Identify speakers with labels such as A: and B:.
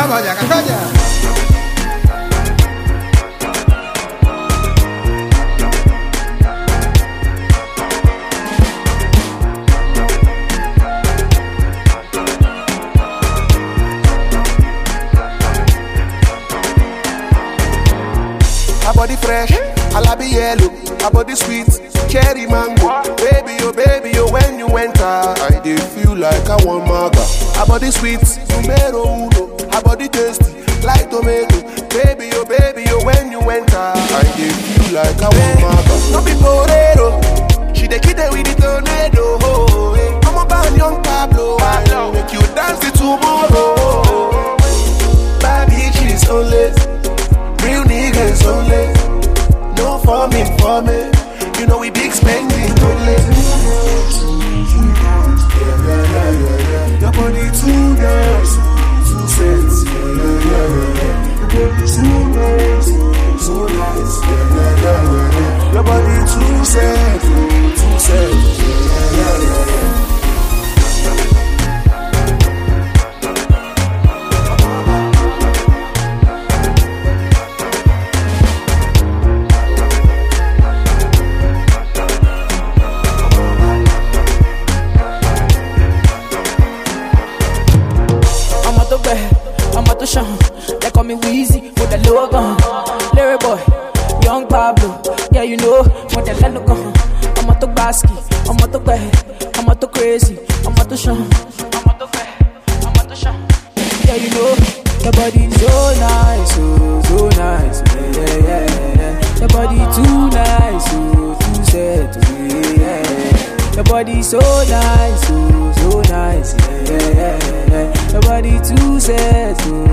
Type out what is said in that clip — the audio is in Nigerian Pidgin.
A: Vamos allá, cacoña.
B: Her body fresh, her body yellow, her body sweet, cherry mango. Baby, oh baby, oh when you enter, I dey feel like I want maga. Her body sweet, numero uno, her body tasty, like tomato. Baby, oh baby, oh when you enter, I dey feel like I want maga. No be torero, she dey kill them with the tornado. Oh, eh. I'm a bad young Pablo, I make you dance till tomorrow. Bad bitches only. Real niggas only. No forming for me. You know we big spending only. Your body too nice, too sexy. Yeah, yeah, yeah, yeah. Your body too nice, too nice. Yeah, yeah, yeah, yeah, yeah. Your body too sexy, too sexy. Yeah, yeah, yeah, yeah.
C: ọmọ tó gbẹ ọmọ tó ṣàn they call me Weezy mo tẹ̀ lówó gan lérè boy young Pablo yeah you know mo tẹ̀ lẹ́nu gan ọmọ tó gbàsíkì ọmọ tó gbẹ ọmọ tó crazy ọmọ tó ṣàn ọmọ tó gbẹ ọmọ tó ṣàn yeah you know your body so nice oh so nice yeah yeah yeah, yeah. your body too nice oh too set oh yeah, yeah, yeah. your body so nice oh so nice yeah yeah yeah, yeah. your body too set oh